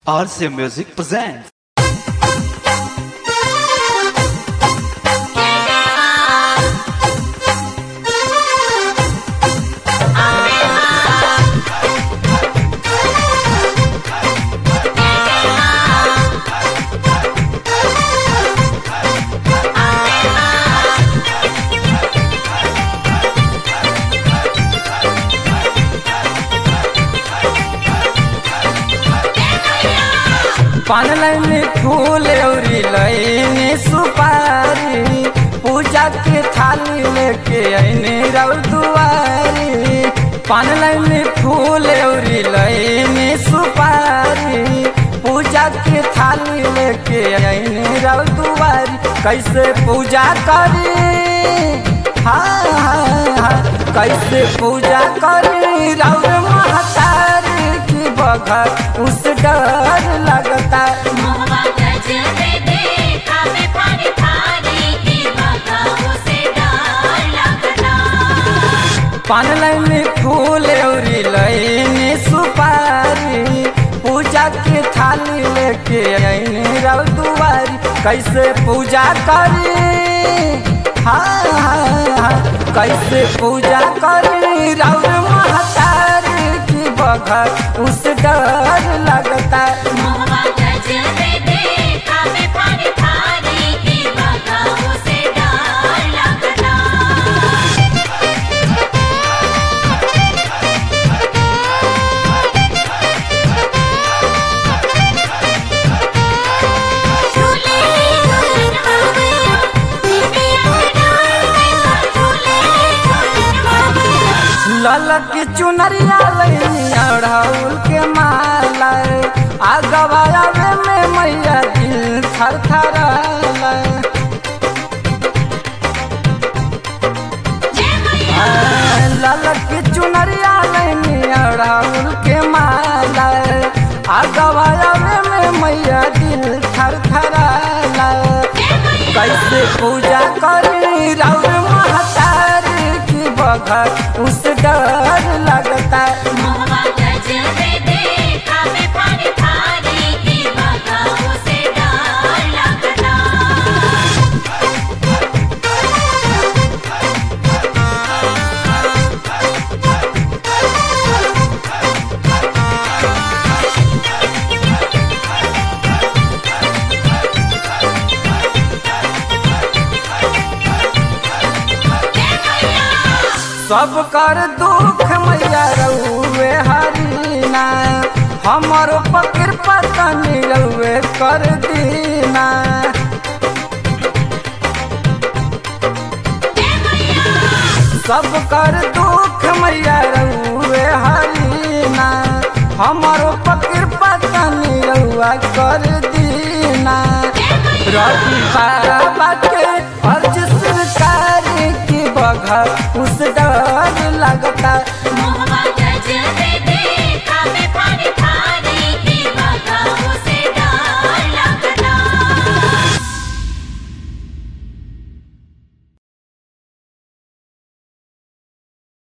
RCA Music presents. पान लैनी फूल औरी लैनी सुपारी पूजा के थाली लेके ऐनी रौ दुआरी पान लैनी फूल औरी लैनी सुपारी पूजा के थाली लेके ऐनी रौ दुआरी कैसे पूजा करी हाँ हाँ हाँ कैसे पूजा करी रौ महतारी की बघर उस डर लगता मोहवा गजबे देखा में थारी थारी की बगाओ से डर लगता पान लैनी फूल औरी लैनी सुपारी पूजा के थाली लेके ऐनी रौ दुआरी कैसे पूजा करी हाँ हाँ हाँ कैसे पूजा करी रौ महतारी की बघर उस डर लगता मोहवा गजबे देखा में थारी थारी की बगाओ से डर लगता झूले झूलन बाबा दीदी अमरा झूले झूलन बाबा ललक चुनरिया लैनिया राहुल के माला आगवाया में मैया दिल थर थर जय मैया ललक चुनरिया लैनिया राहुल के माला आगवाया में मैया दिल थर थर जय मैया कैसे पूजा करी राउर महतारी की बघर उस डर लगता मोहवा गजबे देखा में थारी थारी की बगाओ से डर लगता सब कर दुख मैया रउए हरीना हमर पकिर पतनी रउए कर दीना सब कर दुख मैया रउए हरीना हमर पकिर पतनी रउआ कर दीना रवि बाबा के अर्ज सरकार की बघर उस